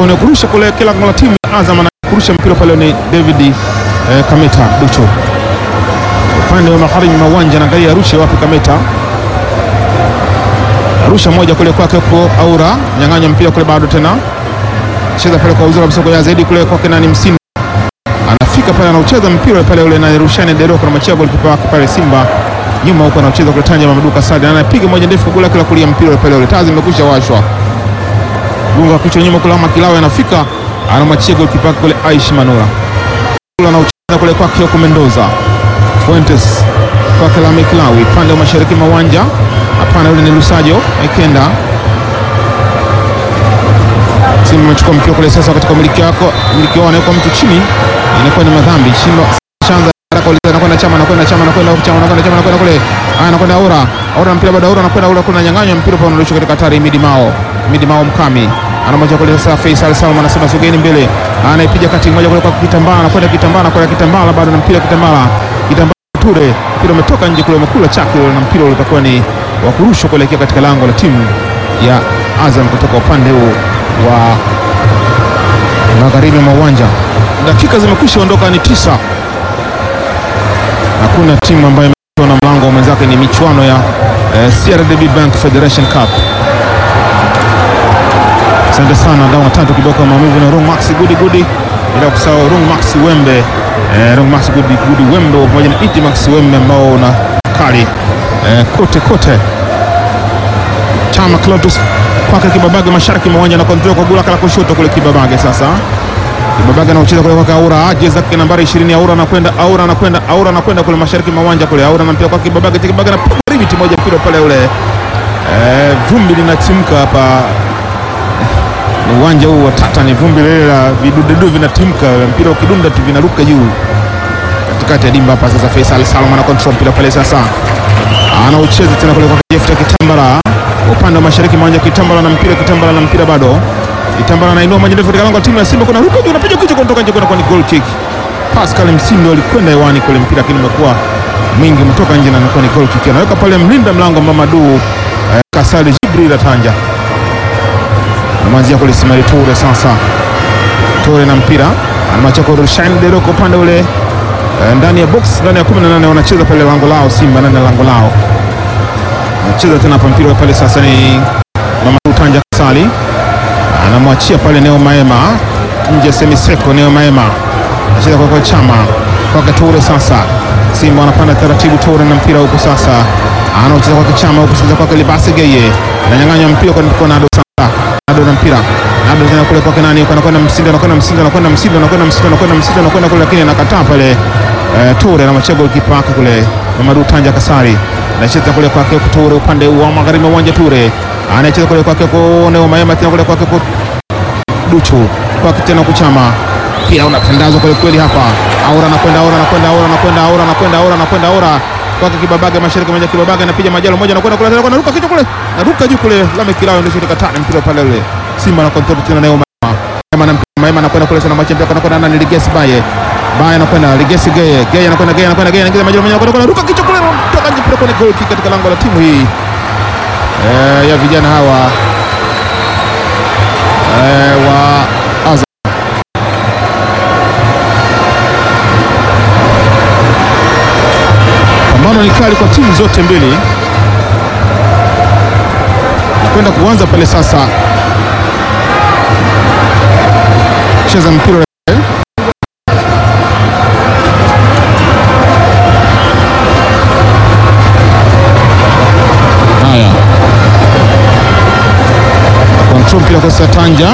ni kurusha kule kila lango la timu ya Azam na kurusha mpira pale ni David eh, Kameta Ducho upande wa magharibi mwa uwanja, naangalia arushe wapi Kameta arusha moja kule kwake kwa Aura, nyang'anya mpira kule, bado tena cheza pale kwa uzuri kabisa kwa zaidi kule kwake nani Msini anafika pale anaucheza mpira pale ule na Rushani Deroko na machia golikipa wake pale Simba nyuma huko anaucheza kule Tanja Maduka Sadi anapiga moja ndefu kwa goli kila kulia mpira pale ule tazi imekwisha washwa gunga kichwa nyuma kule ama Kilawe anafika anamwachia golikipa wake kule Aish Manula kule anaucheza kule kwake huko Mendoza Fuentes kwake Lami Kilawe pande wa mashariki mwa uwanja hapana yule ni Lusajo Aikenda Simba amechukua mpira kule sasa katika umiliki wako, umiliki wao anaweka mtu chini, inakuwa ni madhambi. Simba shanza haraka uliza anakwenda chama anakwenda chama anakwenda chama anakwenda chama anakwenda kule. Ah, anakwenda Aura. Aura mpira bado Aura anakwenda Aura kuna nyang'anya mpira pale unarusha katika hatari Midi Mao. Midi Mao mkami. Anamwacha kule sasa Faisal Salum anasema sogeni mbele. Anaipiga kati moja kule kwa kitambaa anakwenda kitambaa anakwenda kitambaa bado na mpira kitambaa. Kitambaa Ture. Mpira umetoka nje kule umekula chaki na mpira ule utakuwa ni wa kurushwa kuelekea katika lango la timu ya Azam kutoka upande huu wa magharibi mwa uwanja. Dakika zimekwisha ondoka, ni tisa. Hakuna timu ambayo imetoa na mlango wa mwenzake, ni michuano ya eh, CRDB Bank Federation Cup. Asante sana dawa tatu kiboko maumivu na Rung Max Gudi Gudi, bila kusahau Rung Max Wembe eh, Rung Max Gudi Gudi Wembe pamoja na Iti Max Wembe ambao una kali eh, kote kote Chama Clotus kwake Kibabage mashariki mwa uwanja na kontrol kwa gula kala kushoto kule Kibabage. Sasa Kibabage anacheza kule kwa Aura, jezi yake nambari 20 Aura anakwenda Aura anakwenda Aura anakwenda kule mashariki mwa uwanja kule Aura anampia kwa Kibabage, Kibabage anapiga ribiti moja mpira pale ule. Eh, vumbi linatimka hapa ni uwanja huu wa tata, ni vumbi lile la vidudedu vinatimka, mpira ukidunda tu vinaruka juu katikati ya dimba hapa. Sasa Faisal Salum ana control mpira pale sasa, anaucheza tena kule kwa Jefta Kitambala upande wa mashariki mwanja Kitambala na mpira Kitambala na mpira bado Kitambala anainua maji ndefu katika lango la timu ya Simba, kuna ruka juu, unapiga kichwa kutoka nje, kwa ni goal kick. Pascal Msindo alikwenda hewani kule mpira, lakini umekuwa mwingi mtoka nje na inakuwa ni goal kick. Anaweka pale mlinda mlango Mamadu eh, Kasali Jibril Tanja anamwanzia kule Simari Toure. Sasa Toure na mpira anamacha kwa Rushain Deroko upande ule eh, ndani ya box ndani ya 18 wanacheza pale lango lao Simba ndani ya lango lao anacheza tena hapa mpira pale sasa ni Mamadou Tanja Kasali anamwachia pale Neo Maema nje semiseko. Neo Maema anacheza kwa kwa chama kwa Toure. Sasa Simba wanapanda taratibu, Toure na mpira huko sasa anacheza kwa kichama huko sasa kwa Libasi Geye ananyang'anya mpira kwa kwa Nado. Sasa Nado na mpira Nado tena kule kwa nani, anakwenda Msindo, anakwenda Msindo, anakwenda Msindo, anakwenda Msindo, anakwenda Msindo, anakwenda kule, lakini anakataa pale eh, Toure anamwachia golikipa wake kule Mamadou Tanja Kasari anacheza kule kwake Toure upande wa magharibi wa uwanja. Toure anacheza kule kwake Neo Maema tena kule kwake Duchu kwake tena kuchama pia unatandazwa kweli kweli hapa. Aura anakwenda Aura anakwenda Aura anakwenda Aura anakwenda Aura anakwenda Aura kwake Kibabage mashariki moja Kibabage anapiga majalo moja anakwenda kule tena anaruka kichwa kule anaruka juu kule Lame Kilao ndio shika tani mpira pale ule Simba na control tena Neo Maema Maema na Maema anakwenda kule sana machi mpira anakwenda nani Ligesi Baye Baye anakwenda Ligesi Geye Geye anakwenda Geye anakwenda Geye anaingiza majalo moja anakwenda anaruka kichwa kule toka nje mpira kwenye goal kick katika lango la timu hii eh, ya vijana hawa eh, wa Azam. Pambano ni kali kwa timu zote mbili, nakwenda kuanza pale sasa, cheza mpira haya, control mpira kwa sasa Tanja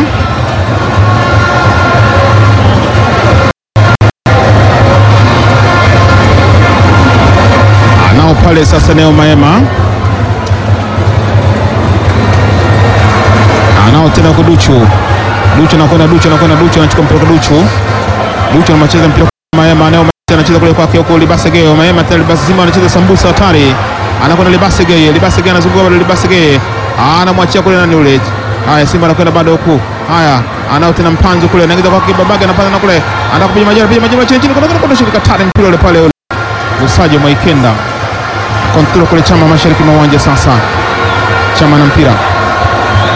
nao pale sasa, Neo Maema anao tena kwa Duchu. Duchu anakwenda Duchu anakwenda Duchu anachukua mpira kwa Duchu. Duchu anacheza mpira kwa Maema. Neo Maema anacheza kule kwake huko Libase Geye. Maema tena Libase Simba anacheza sambusa hatari. Anakwenda Libase Geye. Libase Geye anazunguka bado Libase Geye. Anamwachia kule nani yule. Haya Simba anakwenda bado huku. Haya anao tena mpanzo kule. Anaingiza kwa Kibabage anapanda na kule. Anataka kupiga majira piga majira chini chini kwa kwa shirika tare mpira ule pale ule. Usaje Mwaikenda kontrol kule Chama mashariki mwa uwanja sasa. Chama na mpira